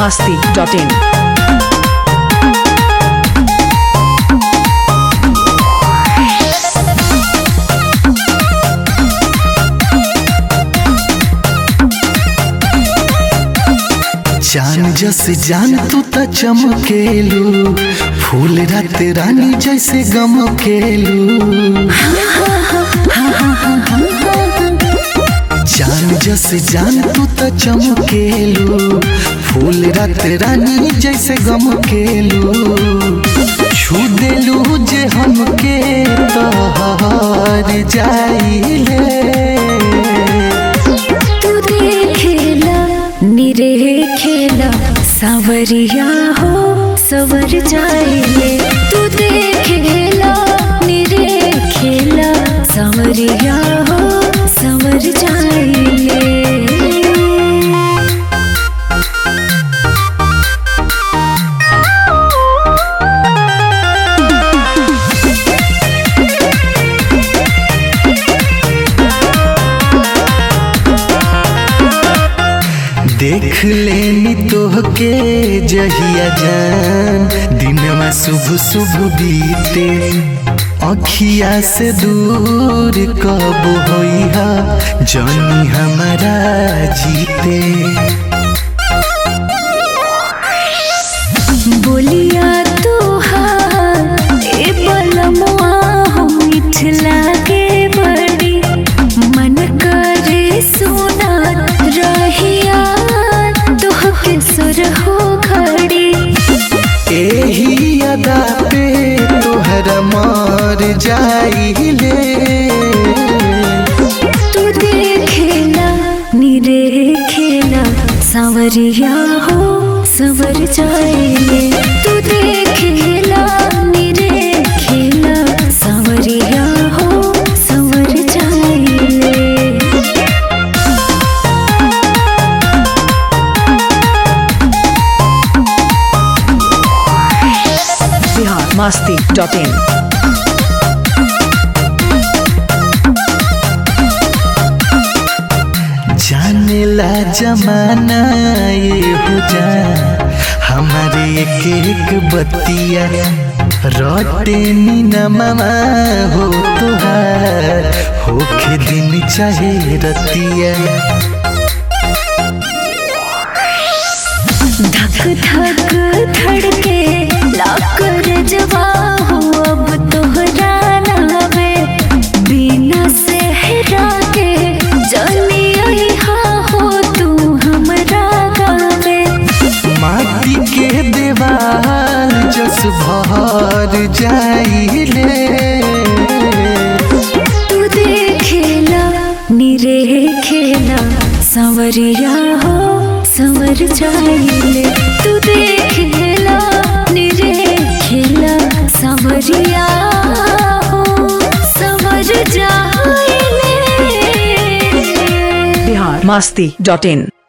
masti.in. जान जस जान तू त चमकेलू फूल रात रानी जैसे गमकेलू जान जस जान तू त चमकेलू फूल रात रानी जैसे गमकेलू छू देलू जे हमके तोहर जाइले तू देखेला निरेखेला सावरिया हो सवर जाइले तू देखेला निरेखेला सावरिया हो सवर जाइले देख लेनी तोहके जहिया जान दिनवा शुभ शुभ बीते अखिया से दूर कब होइहा जानी हमारा जीते बोलिया तोहार ए बलमुआ हो मीठ लागे बड़ी मन करे सोना रहिया तोहके सुर हो घड़ी एही अदा पे तोहरा मार जाइले तू देखेला निरेखेला सावरिया हो सवर जाइले तू देखेला निरेखेला सावरिया हो सवर जाइले Bihar masti.in. जानेला जमाना ये हो जा हमारे एक एक बतिया रोटे नमा हो तुहार होखे दिन चाहे रतिया धक धक धड़के लाकर जवा हो अब तोहरा नावे बिना सेहरा के जानी अइहा हो तू हमरा गावे माटी के देवाल जस भर जाइले तू देखेला निरेखेला संवरिया हो संवर जाइले तू देखेला निरेखेला संवरिया हो संवर जाइले Bihar masti.in.